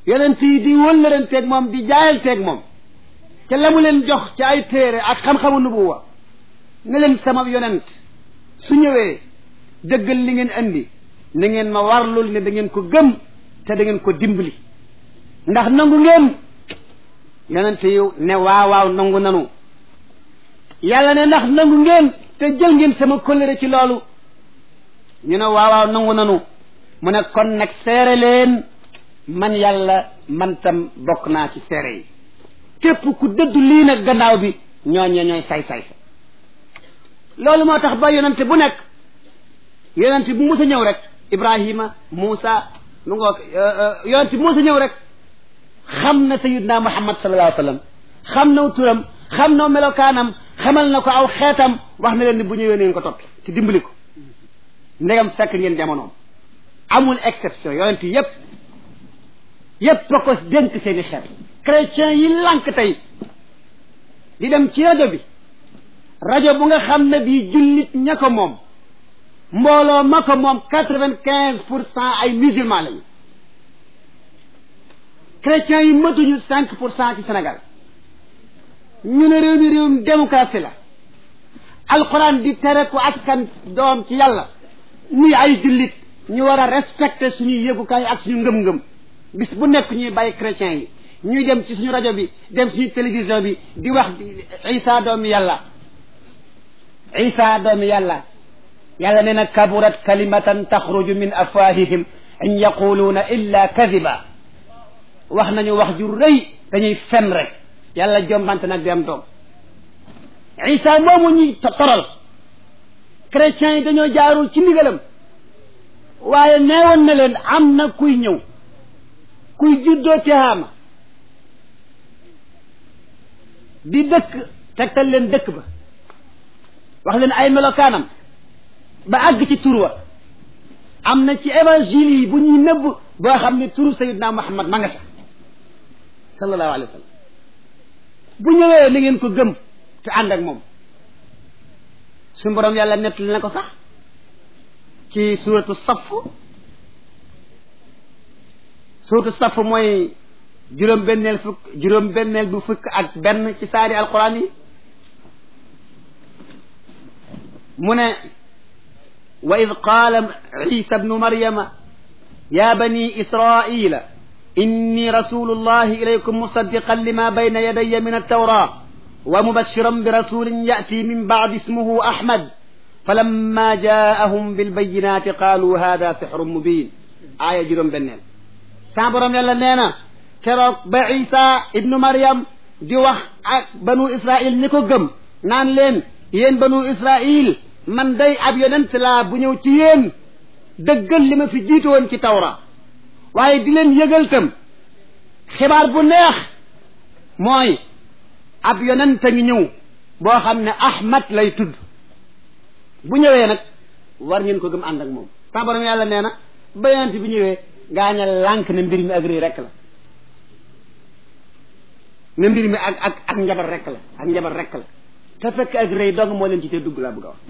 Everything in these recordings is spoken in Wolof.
yonent yi di wëllëranteeg moom di jaayanteeg moom ca la mu leen jox ci ay téere ak xam-xamu nubuwa ne leen sama yonent su ñëwee dëggal li ngeen andi na ngeen ma warlul ne da ngeen ko gëm te da ngeen ko dimbali ndax nangu ngeen yonent yi ne waaw waaw nangu nanu yàlla ne ndax nangu ngeen te jël ngeen sama kóllëre ci loolu ñu ne waaw waaw nangu nanu mu ne kon nag seere leen man yàlla man tam bokk naa ci seere yi képp ku dëddu lii nag gannaaw bi ñooñe ñooy say-say sa loolu moo tax ba yonente bu nekk yonente bu mus a ñëw rek ibrahima muusa lu nga yonente bu mus a ñëw rek xam na sayidna muhammad sallallahu alayhi wa sallam xam na turam xam na melokaanam xamal na ko aw xeetam wax na leen ni bu ñëwee ngeen ko topp te dimbali ko ndegam fekk ngeen jamonoom amul exception yonent yépp yépp a ko dénk seeni xeet chrétien yi lànk tey di dem ci rajo bi rajo bu nga xam ne bii jullit ña ko moom mbooloo ma ko moom quatre vingt quinze pour cent ay musulman lañu chrétiens yi matuñu cinq pour cent ci Sénégal ñu ne réew mi réewum démocratie la alxuraan di tere ko askan doom ci yàlla nuy ay jullit ñu war a respecter suñuy yëgukaay ak suñu ngëm-ngëm bis bu nekk ñuy bàyyi chrétiens yi ñuy dem ci suñu rajo bi dem suñu télévision bi di wax isa doomi yàlla isa doomi yàlla yàlla nee na kaburat kalimatan taxruju min afwahihim in yaquluuna illa kadiba wax nañu wax ju rëy dañuy fen rek yàlla jombante nag di am doom isa moomu ñuy toral chrétiens yi dañoo jaarul ci ndigalam waaye neewoon na leen am na kuy ñëw kuy juddoo tihaama di dëkk tegtal leen dëkk ba wax leen ay melokaanam ba àgg ci tur wa am na ci évangile yi bu ñuy nëbb boo xam ne turu sayidna muhammad ma nga ca sallallahu alayhi wa sallam bu ñëwee na ngeen ko gëm te ànd ak moom suñu borom yàlla nettali na ko sax ci suuratu saf suuratu saf mooy juróom benneel fukk juróom benneel bu fukk ak benn ci saari alquran yi mu ne wa id qaala isa bnu maryama ya bani israila inni rasulu llahi ilaykum musaddiqan lima bayna yadaya min altawra wa mubashiran bi rasulin yati min bacdi ismuhu ahmad falamma jaahum bilbayinati qaalu hada sixrun mubin aaya juróom benneel sa borom yàlla nee na keroog ba isa ibnu maryam di wax ak banu israil ñi ko gëm naan leen yéen banu israil man day ab yonent laa bu ñëw ci yéen dëggal li ma fi jiitu woon ci tawra waaye di leen yëgal tam xibaar bu neex mooy ab yonent a ngi ñëw boo xam ne ahmad lay tudd bu ñëwee nag war ngeen ko gëm ànd ak moom sa borom yàlla nee na ba yonent bi ñëwee gaaña lànk ne mbir mi ak rëy rekk la ne mbir mi ak ak ak njabar rekk la ak njabar rekk la te fekk ak rëy dong moo leen ci te dugg laa bëgg a wax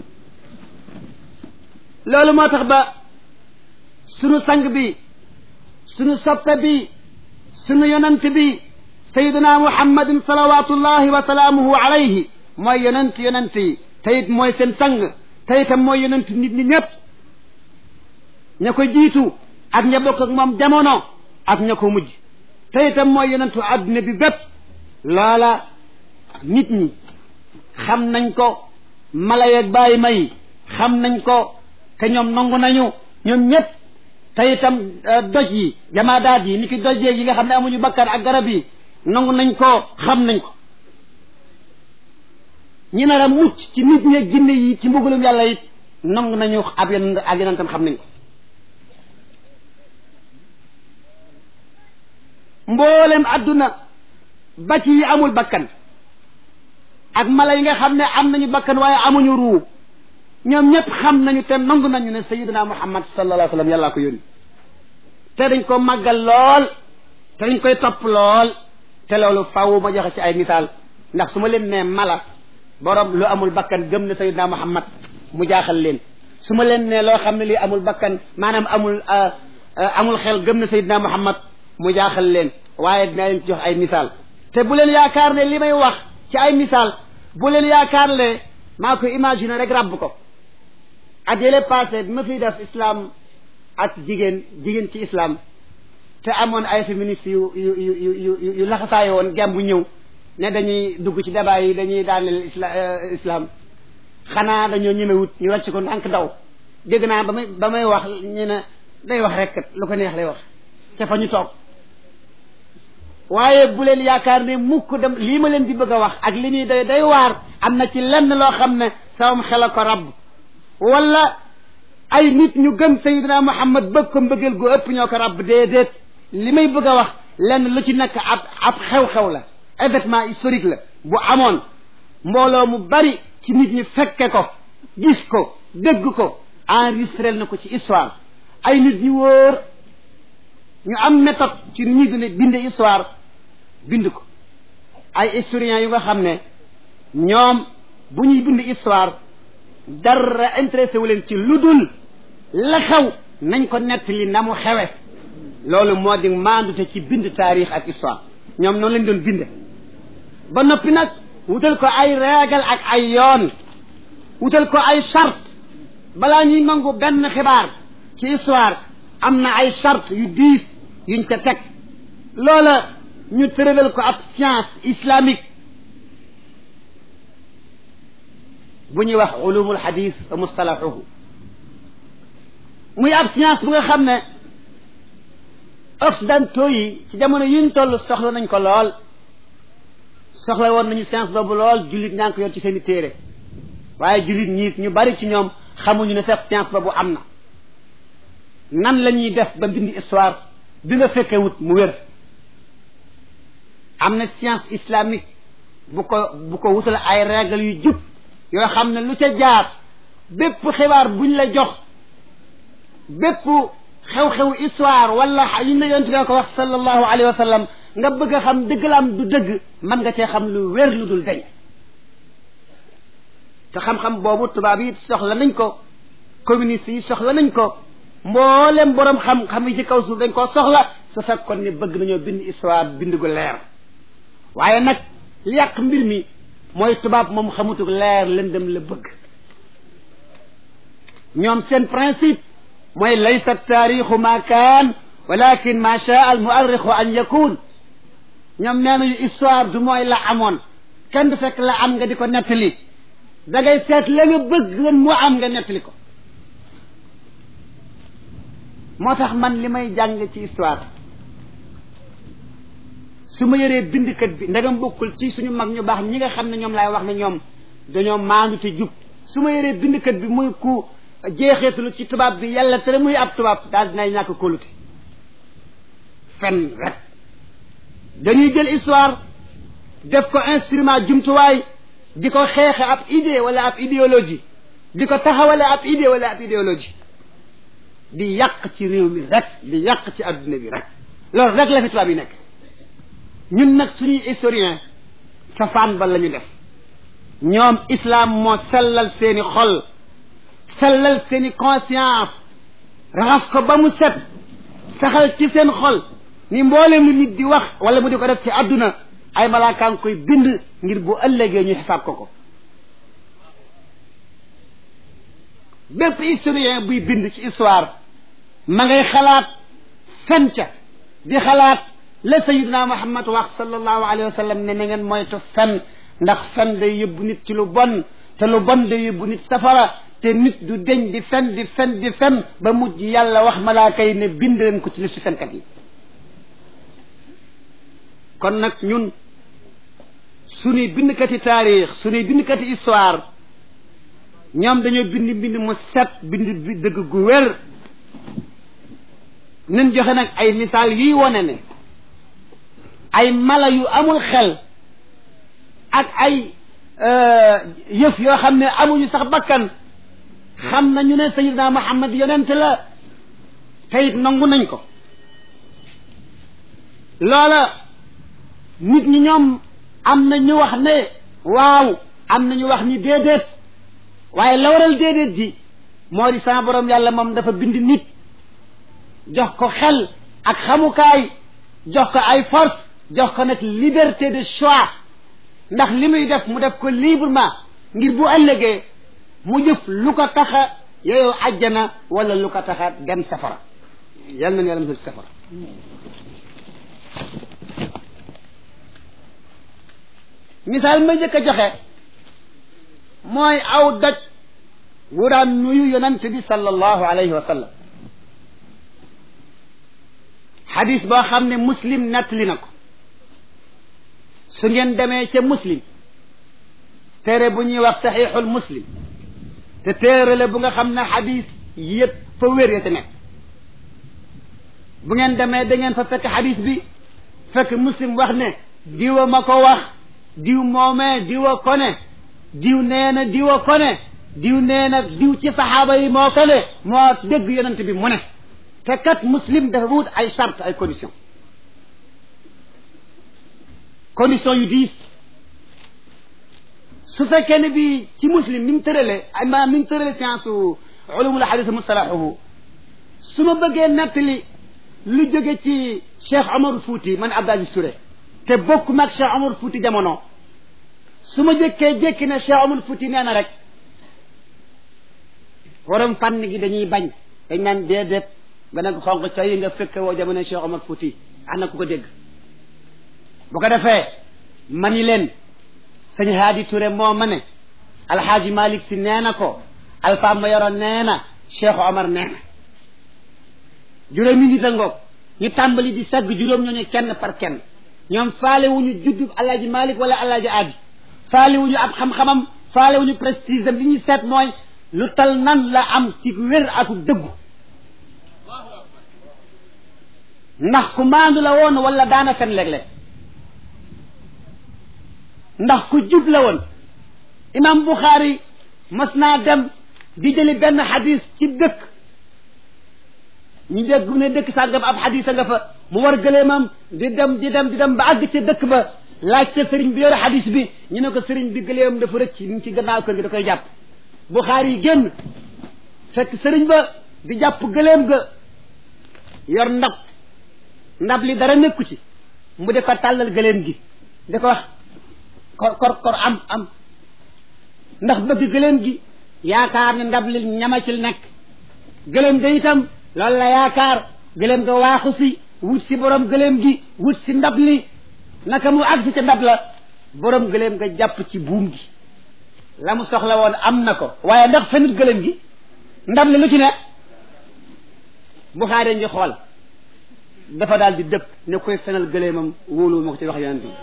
loolu moo tax ba sunu sang bi sunu soppe bi sunu yonent bi sayiduna muhammadin salawatullahi wa salaamuhu alayhi mooy yonent yonent yi te it mooy seen sang te itam mooy yonent nit ñi ñëpp ña ko jiitu ak ña bokk ak moom jamono ak ña ko mujj te itam mooy yonentu adduna bi bépp loola nit ñi xam nañ ko mala yeeg bàyyi may xam nañ ko te ñoom nangu nañu ñoom ñëpp te itam doj yi jamaadaat yi ni ki doj yi nga xam ne amuñu bakkan ak garab yi nangu nañ ko xam nañ ko ñi nar a mucc ci nit ñi ak jinne yi ci mbugalum yàlla it nangu nañu ab yenn ak yeneen tam xam nañ ko mboolem adduna ba ci yi amul bakkan ak mala yi nga xam ne am nañu bakkan waaye amuñu ruu ñoom ñëpp xam nañu te nangu nañu ne sayidina muhammad sallallahu alayhi wa sallam yàllaa ko yónni te dañ ko màggal lool te dañ koy topp lool te loolu faaw ma joxe ci ay misaal ndax su ma leen nee mala borom lu amul bakkan gëm ne sayidina muhammad mu jaaxal leen su ma leen nee loo xam ne lii amul bakkan maanaam amul amul xel gëm ne sayidina muhammad mu jaaxal leen waaye dinaa leen ci jox ay misaal te bu leen yaakaar ne li may wax ci ay misaal bu leen yaakaar ne maa ko imaginer rek ràbb ko at yële passé bi ma fiy def islam ak jigéen jigéen ci islam te amoon ay féministes yu yu yu yu yu yu laxasaayo woon gem bu ñëw ne dañuy dugg ci débat yi dañuy daaneel isla islam xanaa dañoo ñemewut ñu wàcc ko ndànk daw dégg naa ba may ba may wax ñu ne day wax rek kat lu ko neex lay wax ca fa ñu toog waaye bu leen yaakaar ne mukk dem lii ma leen di bëgg a wax ak li ñuy day day waar am na ci lenn loo xam ne samam xel a ko rab wala ay nit ñu gëm sayidina muhammad bëgg ko mbëggeel gu ëpp ñoo ko rab déedéet li may bëgg a wax lenn lu ci nekk ab ab xew-xew la événement historique la bu amoon mbooloo mu bari ci nit ñi fekke ko gis ko dégg ko enregistré na ko ci histoire ay nit ñu wóor ñu am méthode ci ni ñuy dund binde histoire bind ko ay historiens yu nga xam ne ñoom bu ñuy bind histoire dara intéressé wu leen ci lu dul la xew nañ ko nettali na mu xewe loolu moo di maandute ci bind taarix ak histoire ñoom noonu lañ doon binde ba noppi nag wutal ko ay règle ak ay yoon wutal ko ay charte balaa ñuy nangu benn xibaar ci histoire am na ay charte yu diis yuñ ca teg loola ñu tëralal ko ab science islamique bu ñuy wax ulumul hadis wa mustalahuhu muy ab science bu nga xam ne occidentaux yi ci jamono yuñ toll soxla nañ ko lool soxla woon nañu science boobu lool jullit ñaa ngi ko yor ci seen i téere waaye jullit ñiit ñu bari ci ñoom xamuñu ne sax science boobu am na nan la ñuy def ba mbindi histoire bi nga fekkee wut mu wér am na science islamique bu ko bu ko wutal ay règle yu jub yoo xam ne lu ca jaar bépp xibaar buñ la jox bépp xew-xew histoire wala yu ne yonent nga ko wax sallallahu alayhi wa sallam nga bëgg a xam dëgg la am du dëgg mën nga cee xam lu wér lu dul dañ te xam-xam boobu tubaab yi soxla nañ ko communiste yi soxla nañ ko mboolem borom xam-xam yi ci kaw suuf dañ koo soxla su fekkoon ne bëgg nañoo bind histoire bind gu leer waaye nag li yàq mbir mi mooy tubaab moom xamutuk leer lëndëm la bëgg ñoom seen principe mooy laysa taarixu ma kaan walakin ma shaa al muarrixu an yakun ñoom nee nañu histoire du mooy la amoon kenn du fekk la am nga di ko nettali da ngay seet la nga bëgg mu am nga nettali ko moo tax man li may jàng ci histoire su ma yoree bindkat bi ndagam bokkul ci suñu mag ñu baax ñi nga xam ne ñoom laay wax ne ñoom dañoo maandu te jub su ma yoree bindkat bi muy ku jeexeetulu ci tubaab bi yàlla tere muy ab tubaab daal dinay ñàkk kóolute fen rek dañuy jël histoire def ko instrument jumtuwaay di ko xeexe ab idée wala ab idéologie di ko taxawale ab idée wala ab idéologie di yàq ci réew mi rek di yàq ci adduna bi rek loolu rek la fi tubaab yi nekk ñun nag suñuy historien safaan ba la ñu def ñoom islam moo sellal seeni xol sellal seeni conscience raxas ko ba mu set saxal ci seen xol ni mboolem lu nit di wax wala mu di ko def ci adduna ay malaakaan koy bind ngir bu ëllëgee ñu xisaab ko ko bépp historien buy bind ci histoire ma ngay xalaat fen ca di xalaat la sayidna muhammad wax sallallahu alayhi wa sallam ne na ngeen moytu fen ndax fen day yóbbu nit ci lu bon te lu bon day yóbbu nit safara te nit du deñ di fen di fen di fen ba mujj yàlla wax malaaka yi ne bind leen ko ci listu fenkat yi kon nag ñun suñuy bindkati taarix suñuy bindkati histoire ñoom dañoo bind mbind mu set bind bi dëgg gu wér nen joxe nag ay misaal yuy wone ne ay mala yu amul xel ak ay yëf yoo xam ne amuñu sax bakkan xam nañu ne sayidna muhammad yonent la te it nangu nañ ko loola nit ñi ñoom am na ñu wax ne waaw am na ñu wax ni déedéet waaye la waral déedéet ji moo di sama borom yàlla moom dafa bind nit jox ko xel ak xamukaay jox ko ay force jox ko nag liberté de choix ndax li muy def mu def ko librement ngir bu ëllëgee mu jëf lu ko taxa yooyu àjjana wala lu ko taxa dem safara yal nañu yàlla musal safara misaal ma njëkk a joxe mooy aw doj wu daan nuyu yonent bi sallallahu alayhi wa sallam xadis boo xam ne muslim nettali na ko su ngeen demee ca muslim téere bu ñuy wax saxiixul muslim te téere la bu nga xam ne xadis yëpp fa wér ya te nekk bu ngeen demee da ngeen fa fekk xadis bi fekk muslim wax ne diwa ma ko wax diw moomee diwa ko ne diw nee na diwa ko ne diw nee na diw ci saxaaba yi moo ko ne moo dégg yonent bi mu ne te kat muslim dafa wut ay charte ay condition condition yu diis su fekkee ne bi ci muslim ni mu tëralee ay maanaam ni mu tëralee science ulumul hadith mustalahuhu su ma bëggee nettali lu jóge ci Cheikh Omar Fouti man Abdou Aziz Touré te bokk mag Cheikh Omar Fouti jamono su ma jëkkee jékki ne Cheikh Omar Fouti nee na rek waram fànn gi dañuy bañ dañ naan déedéet nga ne ko xonq ca yi nga fekk woo jamono Cheikh Omar Fouti am na ku ko dégg bu ko defee mani leen sëñ Haadi Touré moo ma ne alxaaji Malick si nee na ko Alpha Mayoro nee na Cheikh Omar nee na juróomi nit a ngoog ñu tàmbali di sagg juróom ñooñu kenn par kenn ñoom faale wuñu juddub alaaji Malick wala alaaji Aadi faale wuñu ab xam-xamam faale wuñu prestige am li ñuy seet mooy lu tal nan la am ci wér ak dëggu ndax ku maandu la woon wala daana fen léeg-léeg ndax ku jub la woon imam Bukhari mas naa dem di jëli benn xadis ci dëkk ñu dégg ne dëkk sàngam ab xadis a nga fa mu war gëleemam di dem di dem di dem ba àgg ca dëkk ba laaj ca sëriñ bi yore xadis bi ñu ne ko sëriñ bi gëleemam dafa rëcc ñu ci gannaaw kër gi da koy jàpp Bukhari yi génn fekk sëriñ ba di jàpp gëleem ga yor ndab ndab li dara nekku ci mu de ko tàllal gëleem gi da ko wax kor kor kor am am ndax bëgg gëléem gi yaakaar ne ndab li ñama ci nekk gëléem ga itam loolu la yaakaar gëléem ga waaxu si wut si borom gëléem gi wut si ndab li naka mu agsi ca ndab la borom gëléem ga jàpp ci buum gi la mu soxla woon am na ko waaye ndax fenut gëléem gi ndab li lu ci ne Buxaari ngi xool dafa daal di dëpp ne koy fenal gëléemam wóolu ma ko ci wax yonent bi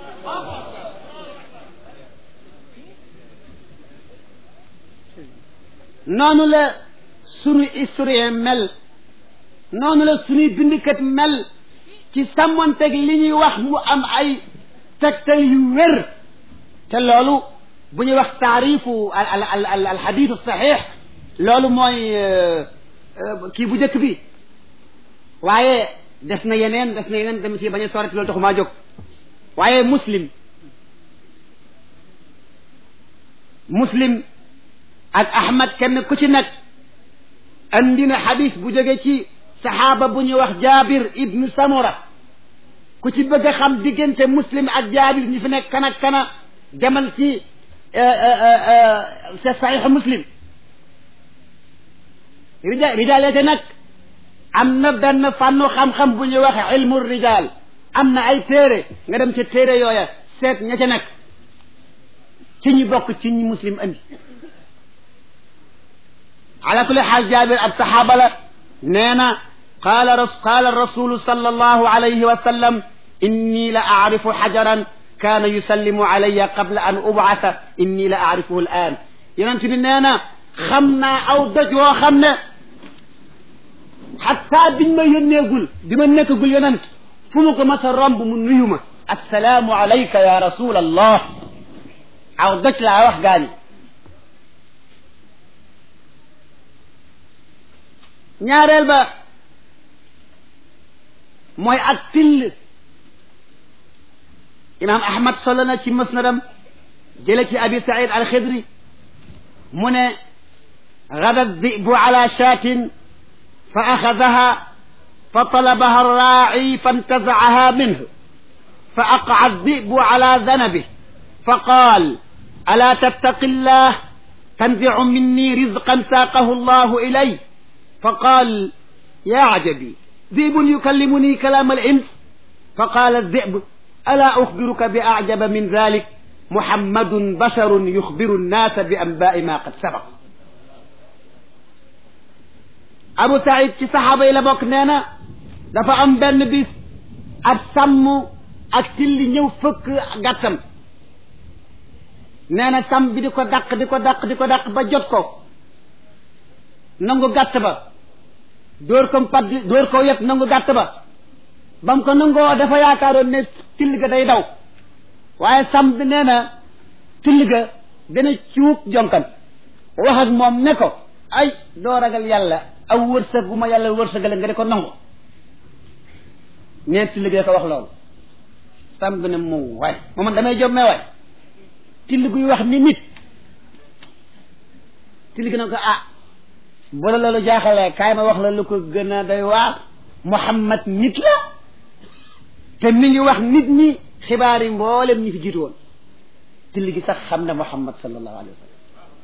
noonu la sunu historien mel noonu la sunuy bindikat mel ci sàmmonteeg li ñuy wax mu am ay tegtal yu wér te loolu bu ñuy wax taarifu al al al al xadiisu saxiix loolu mooy kii bu njëkk bi waaye des na yeneen des na yeneen dem ci bañ a sorati loolu taxu maa jóg waaye muslim muslim ak ahmad kenn ku ci nag andi na xadis bu jóge ci saxaaba bu ñuy wax jaabir ibnu samura ku ci bëgg a xam diggante muslim ak jaabir ñi fi nekk kana kana demal ci sa saxiix muslim rija rijaalete nag am na benn fànnu xam-xam bu ñuy wax ilmu rijaal am na ay téere nga dem ca téere yooya seet ña ca nekk ci ñi bokk ci ñi muslim andi ala kulli xaal jaabir ab saxaaba la nee na qaala qaala rasulu sallallahu alayhi wa sallam inni la aarifu xajaran kaana yusallimu alayya qabla an ubcasa inni la aarifuhu al aan yonent bi nee na xam naa aw doj woo xam ne xataa biñ ma yónneegul bi ma nekkagul yonent fu mu ko mas a romb mu nuyu ma assalaamu alayka ya rasul allah aw doj laa wax gaañi ñaareel ba mooy ak till imam ahmad solo na ci musnadam jële ci abi said alxidri mu ne gada dibu ala shaatin fa axadaha فطلبها الراعي فانتزعها منه فأقع الذئب على ذنبه فقال ألا تتق الله تنزع مني رزقا ساقه الله إلي فقال يا عجبي ذئب يكلمني كلام الإنس فقال الذئب ألا أخبرك بأعجب من ذلك محمد بشر يخبر الناس بأنباء ما قد سبق Abu Saïd ci saxaaba yi la bokk nee na dafa am benn bis ab sàmm ak tilli ñëw fëkk gàttam nee na sàmm bi di ko dàq di ko dàq di ko dàq ba jot ko nangu gàtt ba dóor ko padd dóor ko yet nangu gàtt ba ba mu ko nangoo dafa yaakaaroon ne till ga day daw waaye sàmm bi nee na till ga dana cuub jonkan wax ak moom ne ko ay doo ragal yàlla aw wërsëg gu ma yàlla wërsëgale nga di ko nangu neen till gi ko wax loolu sàmm bi ne mu waay moo man damay jommee waay till guy wax ni nit till gi ne ko ah bu la loolu jaaxalee kaay ma wax la lu ko gën a doy waar Muhammad nit la te mi ngi wax nit ñi xibaar yi mboolem ñi fi jiitu woon till gi sax xam ne Muhammad sallallahu alayhi wa sallam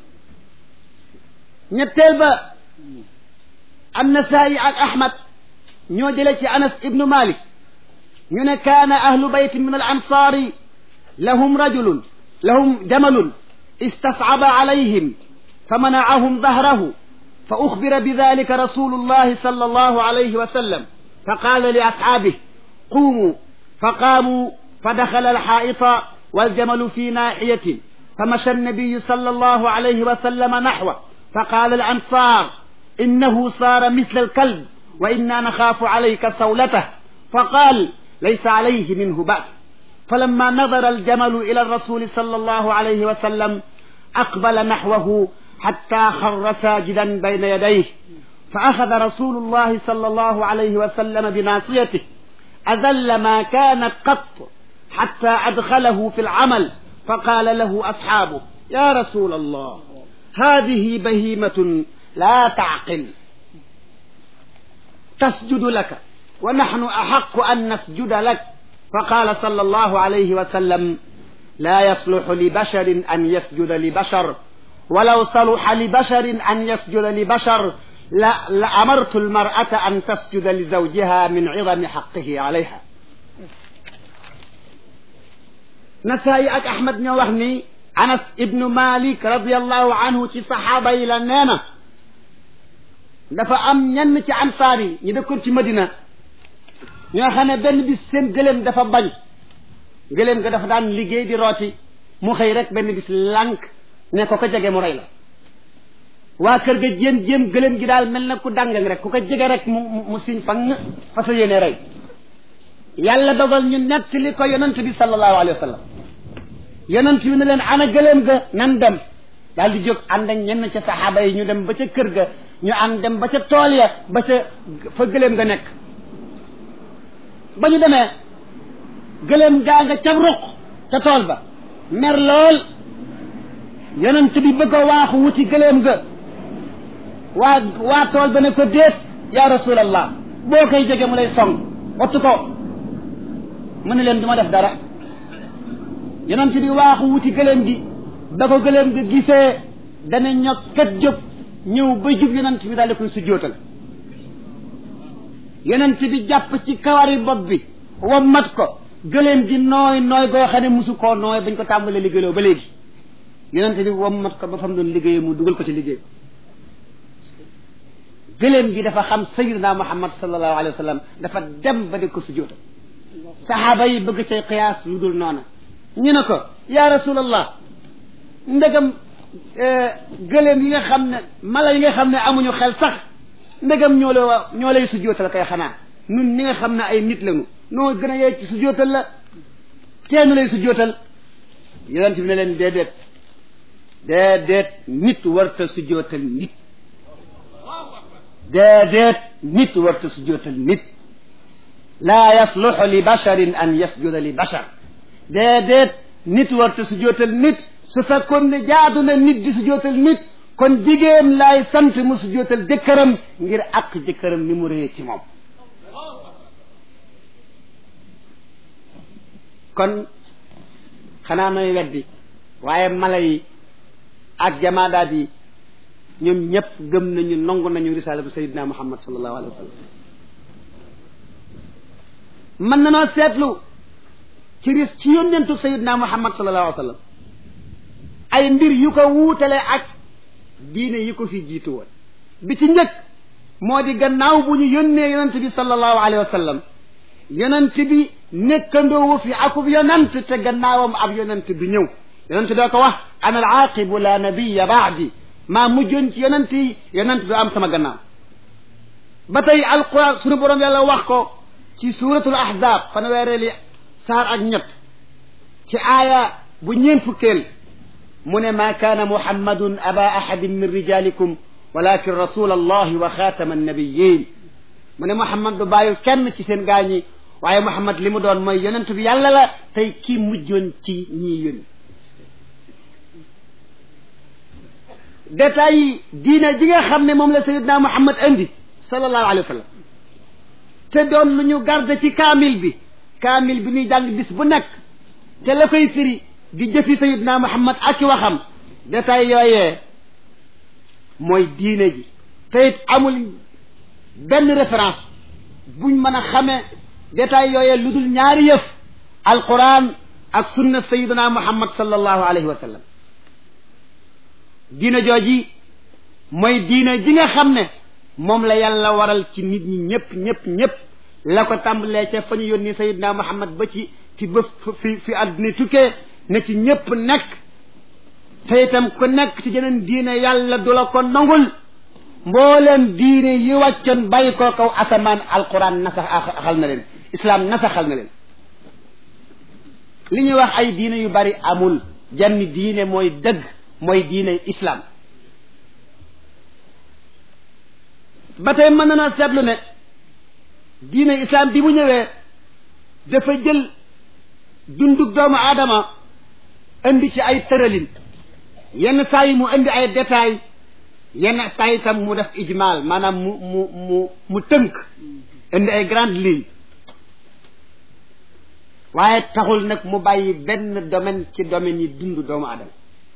ñetteel ba annasaayi ak ahmad ñoo jële ci anas ibnu malik ñu ne kaana ahlu baytin min al ansaari lahum rajulun lahum jamalun istascaba alayhim فمنعهم ظهره فأخبر بذلك رسول الله صلى الله عليه وسلم فقال لأصحابه قوموا فقاموا فدخل الحائط والجمل في ناحية فمشى النبي صلى الله عليه وسلم نحوه فقال الأنصار إنه صار مثل الكلب وإنا نخاف عليك صولته فقال ليس عليه منه بأس فلما نظر الجمل إلى الرسول صلى الله عليه وسلم أقبل نحوه حتى خر ساجدا بين يديه فأخذ رسول الله صلى الله عليه وسلم بناصيته أذل ما كانت قط حتى أدخله في العمل فقال له أصحابه يا رسول الله هذه بهيمة لا تعقل تسجد لك ونحن أحق أن نسجد لك فقال صلى الله عليه وسلم لا يصلح لبشر أن يسجد لبشر ولو صلح لبشر أن يسجد لبشر لأمرت المرأة أن تسجد لزوجها من عظم حقه عليها نسائي أك أحمد نوحني أنس ابن مالك رضي الله عنه ci saxaaba yi la nee na dafa am ñenn ci ansaar yi ñu dëkkoon ci Madina ñoo xam ne benn bis seen gëléem dafa bañ gëléem ga dafa daan liggéey di rooti mu xëy rek benn bis lànk ne ko ko jege mu rey la waa kër ga jéem jéem gëléem gi daal mel na ku dàngang rek ku ko jege rek mu mu siñ fa nga fa sa yéene rey yàlla dogal ñu nettali ko yonent bi sallallahu alayhi wa sallam yonent bi ne leen ana gëléem ga nan dem daal di jóg ànd ak ñenn ca saxaaba yi ñu dem ba ca kër ga ñu ànd dem ba ca tool ya ba ca fa gëléem ga nekk ba ñu demee gëléem gaa nga ca ruq ca tool ba mer lool yonent bi bëgg a waaxu wuti gëléem ga waa waa tool ba ne ko déet ya rasulallah boo koy jege mu lay song wattu ko mu ne leen du ma def dara yonent bi waaxu wuti gëléem gi ba ko gëléem gi gisee dana ñog kat jóg ñëw ba jub yonent bi daal di koy sujjootal yonent bi jàpp ci kawari bopp bi wammat ko gëléem gi nooy nooy goo xam ne musu koo nooy bañ ko tàmbalee liggéeyloo ba léegi yonent bi wammat ko ba fam doon liggéeyee mu dugal ko ci liggéey gëléem gi dafa xam sayyidina muhammad sallallahu alayhi wa sallam dafa dem ba di ko sujjootal saxaaba yi bëgg cay qiyaas lu dul noona ñu ne ko ya rasulallah ndegam gëléem yi nga xam ne mala yi nga xam ne amuñu xel sax ndegam ñoo la ñoo lay sujjootal kay xanaa nun ñi nga xam ne ay nit lañu noo gën a yee ci sujjootal la kenn lay sujjootal yonent bi ne leen déedéet déedéet nit warta sujjootal nit déedéet nit warta sujjootal nit laa yasluxu li basharin an yasjuda li bashar déedéet nit warta sujjootal nit su fekkoon ne jaadu na nit di sujjootal nit kon jigéen laay sant mu sujjootal jëkkëram ngir àq jëkkëram ni mu réyee ci moom kon xanaa nooy weddi waaye mala yi ak jamaadaat yi ñoom ñëpp gëm nañu nangu nañu risalatu sayidina muhammad sallallahu alayhi wa sallam mën na noo seetlu ci ris ci yónnentu sayidina muhammad sallallahu alayhi wa sallam ay mbir yu ko wuutale ak diine yi ko fi jiitu woon bi ci njëkk moo di gannaaw bu ñu yónnee yonent bi sallallahu alayhi wa sallam yonent bi nekkandoowu fi akub yonent te gannaawam ab yonent bi ñëw yonent doo ko wax ana al aaqibu la nabiya baadi maa mujjoon ci yonent yi yonent du am sama gannaaw ba tey alquran sunu borom yàlla wax ko ci suuratul ahzab fanweereeli saar ak ñett ci aaya bu ñeen fukkeel mu ne maa kaana muhammadun aba ahadin min rijalikum walakin rasul allahi wa xaatama annabiyin mu ne muhammad du bàyyi kenn ci seen gaañi waaye muhammad li mu doon mooy yonent bi yàlla la tey kii mujjoon ci ñii yónni détails yi diine ji nga xam ne moom la sayidna muhammad indi sallallahu alayhi wa sallam te doon lu ñu garde ci kaamil bi kaamil bi ñuy jàng bis bu nekk te la koy firi di jëfi sayidna muhammad ak i waxam détails yooyee mooy diine ji te it amul benn référence buñ mën a xamee détails yooyee lu dul ñaari yëf alquran ak sunna sayidna muhammad sallallahu alayhi wa sallam diine jooji mooy diine ji nga xam ne moom la yàlla waral ci nit ñi ñëpp ñëpp ñëpp la ko tàmbalee ca fa ñu yónni sayidna muhammad ba ci ci ba fi fi àdduna tukkee ne ci ñëpp nekk te itam ku nekk ci jeneen diine yàlla du la ko nangul mbooleem diine yi wàccoon bàyyi ko kaw asamaan alquran nasaxal na leen islam nasaxal na leen li ñuy wax ay diine yu bari amul jann diine mooy dëgg mooy diine islam ba tey mën na na seetlu ne diine islam bi mu ñëwee dafa jël dundug doomu aadama indi ci ay tëralin yenn saa yi mu indi ay détails yenn saa yi tam mu def ijmal maanaam mu mu mu mu tënk indi ay grandes lignes waaye taxul nag mu bàyyi benn domaine ci domaine yi dund doomu aadama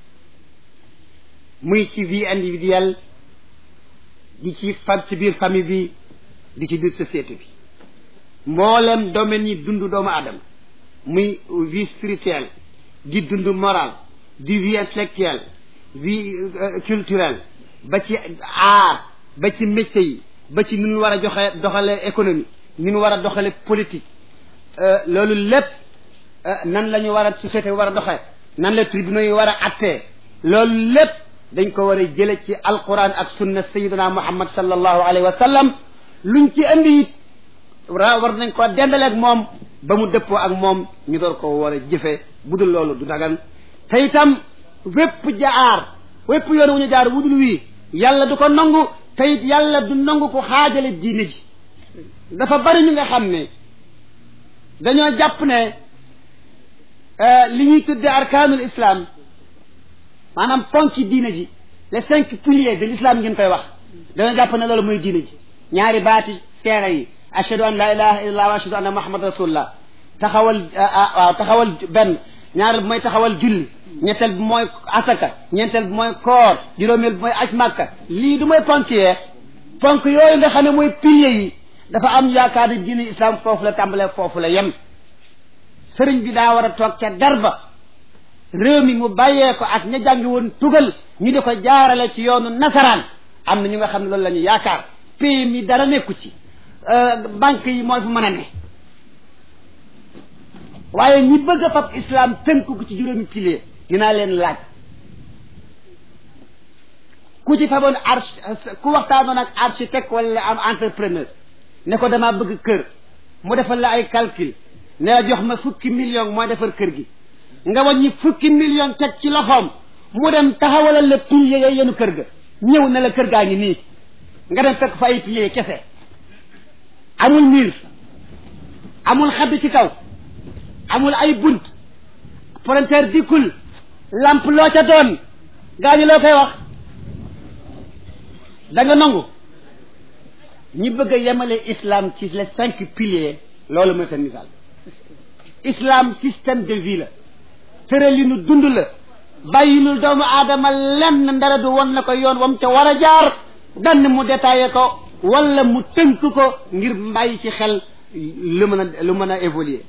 muy ci vie individuelle di ci fa ci biir famille bi di ci biir société bi mboolem domaine yi dund doomu aadama muy vie spirituelle di dund moral di vie intellectuelle vie culturelle ba ci art ba ci métier yi ba ci ni ñu war a joxe doxale économie ni ñu war a doxale politique loolu lépp nan la ñu war a société war a doxee nan la tribunaux yi war a attee loolu lépp dañ ko war a jële ci alquran ak sunna sayidina muhammad sallallahu alayhi wa sallam luñ ci indi it ra war nañ ko dendaleeg moom ba mu dëppoo ak moom ñu door ko war a jëfe budul loolu du dagan te itam wépp jaar wépp yoon wu ñu jaar wudul wii yàlla du ko nangu te it yàlla du nangu ko xaajale diine ji dafa bari ñu nga xam ne dañoo jàpp ne li ñuy tudde arkaanul islam maanaam ponk ci diine ji les cinq piliers de l'islam ngeen koy wax dañoo jàpp ne loolu muy diine ji ñaari baati seere yi ashhadu an la ilaha illallah wa ashhadu anna muhammad rasulullah taxawal waaw taxawal benn ñaareel bi mooy taxawal julli ñetteel bi mooy asaka ñeenteel bi mooy koor juróomeel bi mooy aj màkka lii du mooy ponk yee ponk yooyu nga xam ne mooy piliers yi dafa am yaakaar ne diine islam foofu la tàmbalee foofu la yem sëriñ bi daa war a toog ca darba réew mi mu bàyyee ko ak ña jàngi woon tugal ñu di ko jaarale ci yoonu nasaraan am na ñu nga xam ne loolu la ñu yaakaar pays mi dara nekku ci banque yi mooy fu mën a ne waaye ñi bëgg a fab islam tënk ko ci juróomi pilier dinaa leen laaj ku ci faboon arch ku waxtaanoon ak architecte wala am entrepreneur ne ko damaa bëgg kër mu defal la ay calcul ne la jox ma fukki million mooy defar kër gi nga wàññi fukki million teg ci loxoom mu dem taxawalal la pilier yooyu yenu kër ga ñëw ne la kër gaa ngi nii nga dem fekk fa ay pilier kese amul mur amul xadd ci kaw amul ay bunt frontière dikkul lamp loo ca doon gaa ñi loo koy wax da nga nangu ñi bëgg a yemale islam ci les cinq piliers loolu mooy seen misaal islam système de vie la tëralinu dund la bàyyinul doomu aadama lenn ndara du won na ko yoon wam ca war a jaar dann mu détaillé ko wala mu tënk ko ngir bàyyi ci xel lu mën a lu mën a évoluer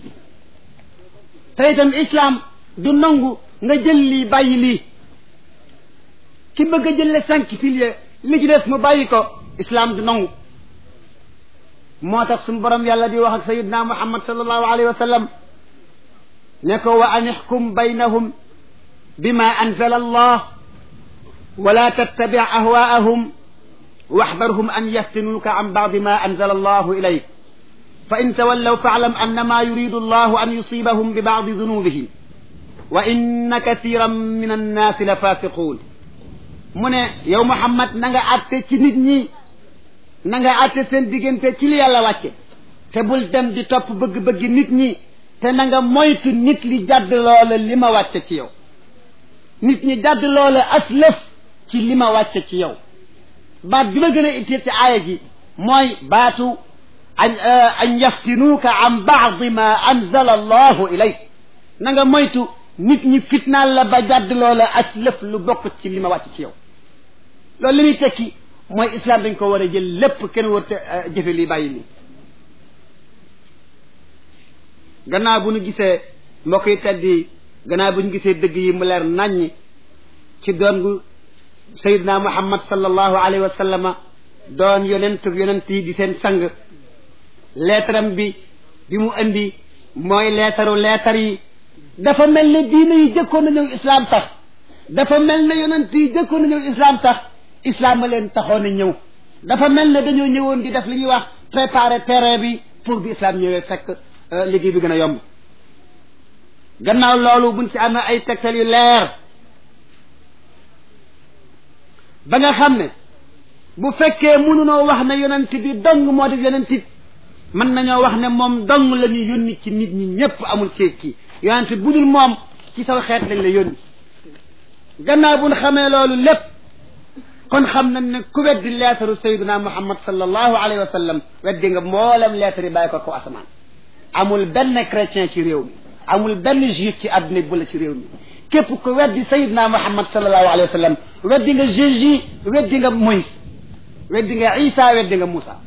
te itam islam du nangu nga jël lii bàyyi lii ki bëgg a jëlle cinq piliers li ci des mu bàyyi ko islam du nangu moo tax suñu borom yàlla di wax ak sayidna muhammad sallallahu alayhi wa sallam ne ko wa an ixkum baynahum bima anzala allah wala tattabi ahwaahum waxdarhum an yaftinuuka an bacdi ma anzala allahu ilayk fa in tawallaw faalam annama yuridu allahu an yusibahum bi bacdi dunubihim wa inna kathiran min annaasi la fasiquun mu ne yow Muhammad na nga àtte ci nit ñi na nga àtte seen diggante ci li yàlla wàcce te bul dem di topp bëgg-bëggi nit ñi te na nga moytu nit li jàdd loola li ma wàcce ci yow nit ñi jàdd loola as lëf ci li ma wàcce ci yow baat bi ma gën a itteel ci aaya ji mooy baatu an an yaftinuuka an baadi ma anzala allahu ilayk na nga moytu nit ñi fitnaal la ba jàdd loola as lëf lu bokk ci li ma wàcc ci yow loolu li muy tekki mooy islam dañ ko war a jël lépp kenn war te jëfe li bàyyi li gannaaw bu ñu gisee mbokk yi teddi gannaaw bu ñu gisee dëgg yi mu leer naññ ci doon gu sayidna muhammad sallallahu alayhi wa sallama doon yonent yonent yi di seen sang leetaram bi bi mu indi mooy leetaru leetar yi dafa mel ne diine yi jëkkoon na ñëw islam sax dafa mel ne yonent yi jëkkoon na ñëw islam sax islam a leen taxoon a ñëw dafa mel ne dañoo ñëwoon di def li ñuy wax préparer terrain bi pour bi islam ñëwee fekk liggéey bi gën a yomb gannaaw loolu buñ ci amee ay tegtal yu leer ba nga xam ne bu fekkee mënunoo wax ne yonent bi dong moo def yonent bi mën nañoo wax ne moom dong la ñu yónni ci nit ñi ñëpp amul kéeg kii yonent bu dul moom ci saw xeet lañ la yónni gannaaw bu ñu xamee loolu lépp kon xam nañ ne ku weddi leetaru sayyiduna muhammad sallallahu alayhi wa sallam weddi nga mboolem leetar yi bàyyi ko ko asamaan amul benn chrétien ci réew mi amul benn juif ci àdduna bi la ci réew mi képp ku weddi sayyiduna muhammad sallallahu alayhi wa sallam weddi nga Jésus weddi nga Moïse weddi nga Isa weddi nga Moussa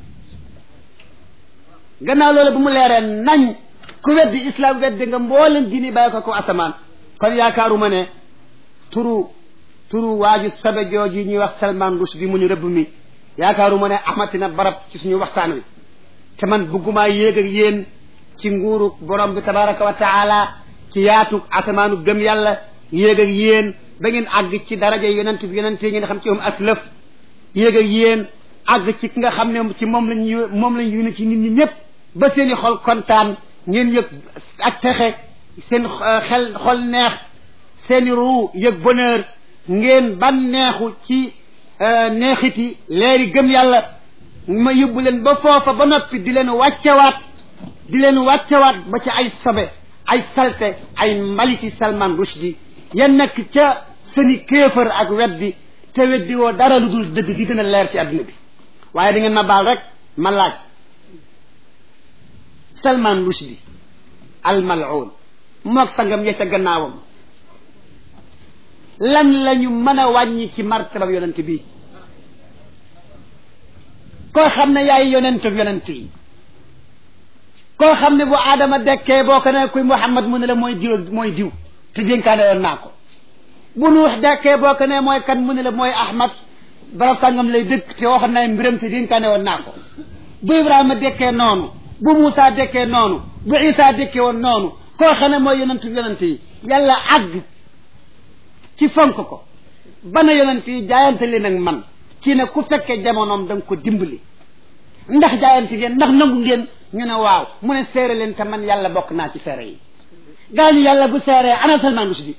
gannaaw loolu bu mu leeree nañ ku weddi islam weddi nga mboolem diini bàyyi ko ko asamaan kon yaakaaruma ne turu turu waaju sabe jooju ñuy wax Salman Rushdie mu ñu rëbb mi yaakaaruma ne amatina barab ci suñu waxtaan wi te man bëggumaa yéeg ak yéen ci nguuru borom bi tabaraka wa taala ci yaatu asamaanu gëm yàlla yéeg ak yéen ba ngeen àgg ci daraja yonent bi yonent yi ngeen xam ci moom aslëf yéeg ak yéen àgg ci ki nga xam ne ci moom lañ moom lañ yónni ci nit ñi ñëpp ba seeni xol kontaan ngeen yëg ak texe seen xel xol neex seeni ruu yëg bonheur ngeen ban neexu ci neexiti leeri gëm yàlla ma yóbbu leen ba foofa ba noppi di leen wàccewaat di leen wàccewaat ba ci ay sobe ay salte ay mbaliti Salman Rushdie yan nekk ca seeni kéefër ak weddi te weddi woo dara lu dul dëgg di gën a leer ci àdduna bi waaye da ngeen ma baal rek ma laaj Salman Rushdie al mal'un moog sangam ya ca gannaawam lan lañu mën a wàññi ci martabam yonent bi koo xam ne yaay yonent yonent yi koo xam ne bu aadama dekkee boo ko ne kuy Muhammad mu ne la mooy diw mooy diw te dénkaane woon naa ko bu nuux dekkee boo ko ne mooy kan mu ne la mooy Ahmad barab sàngam lay dëkk te waxoon na mbiram te dénkaane woon naa ko bu Ibrahima dekkee noonu bu Moussa dekkee noonu bu Isa dekkee woon noonu koo xam ne mooy yonent yonent yi yàlla àgg ci fonk ko bana yonent yi jaayante leen ak man ci ne ku fekkee jamonoom da nga ko dimbali ndax jaayante ngeen ndax nangu ngeen ñu ne waaw mu ne seere leen te man yàlla bokk naa ci seere yi gaañu yàlla bu seeree ana Salman Rushdie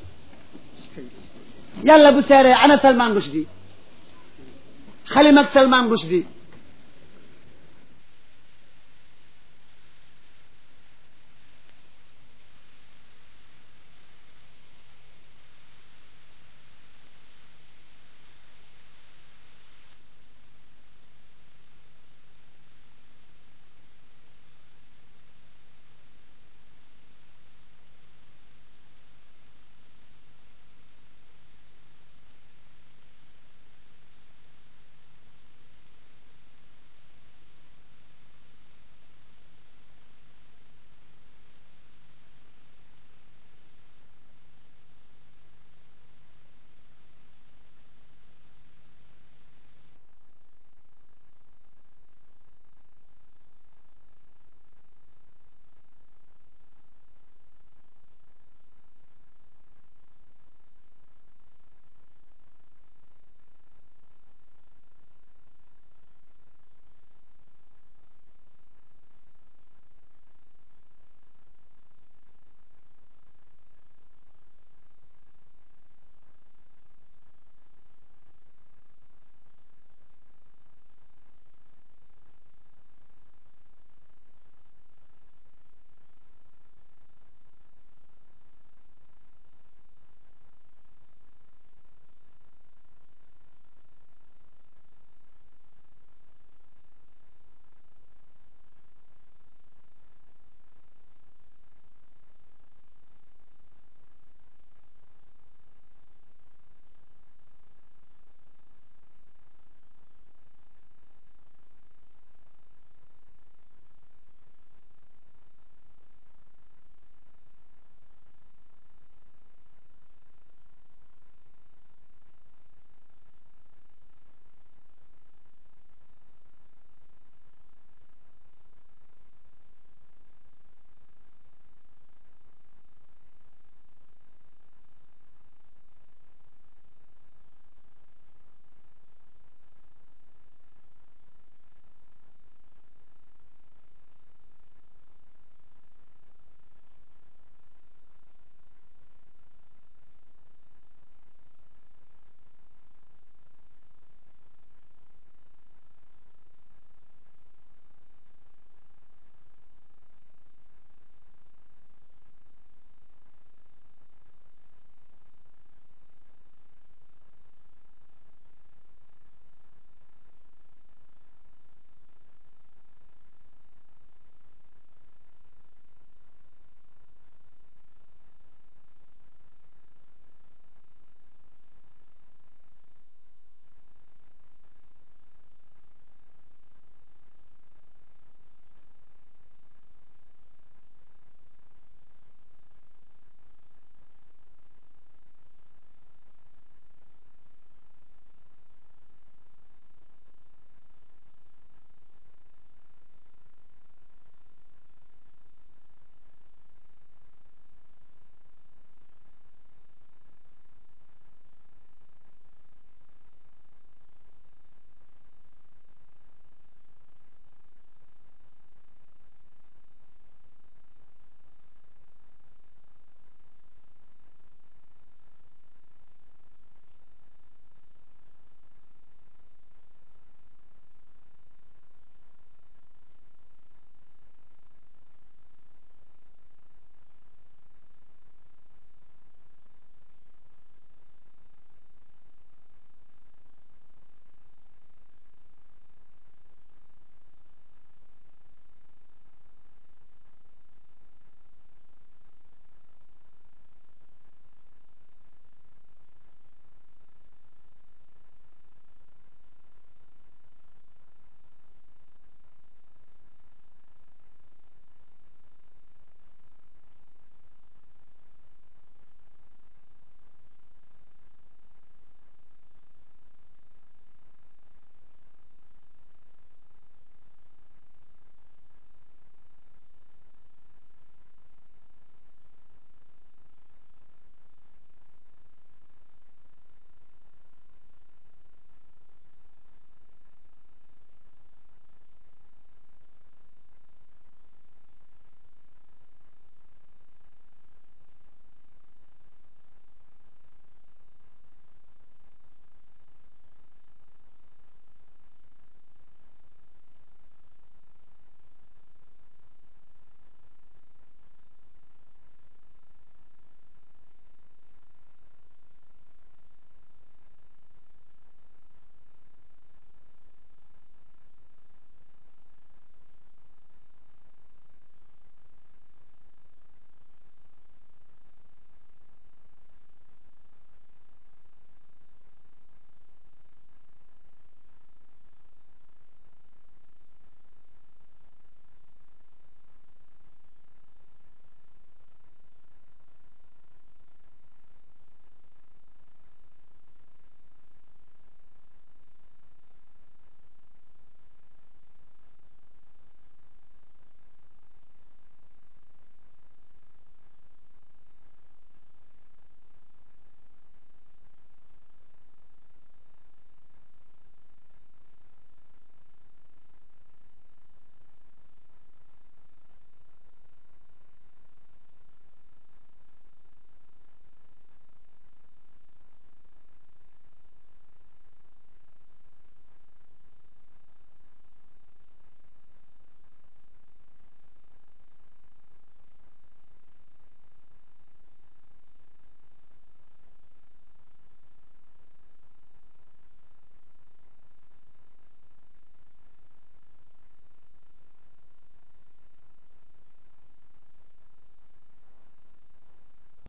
yàlla bu seeree ana Salman Rushdie xalim ak Salman Rushdie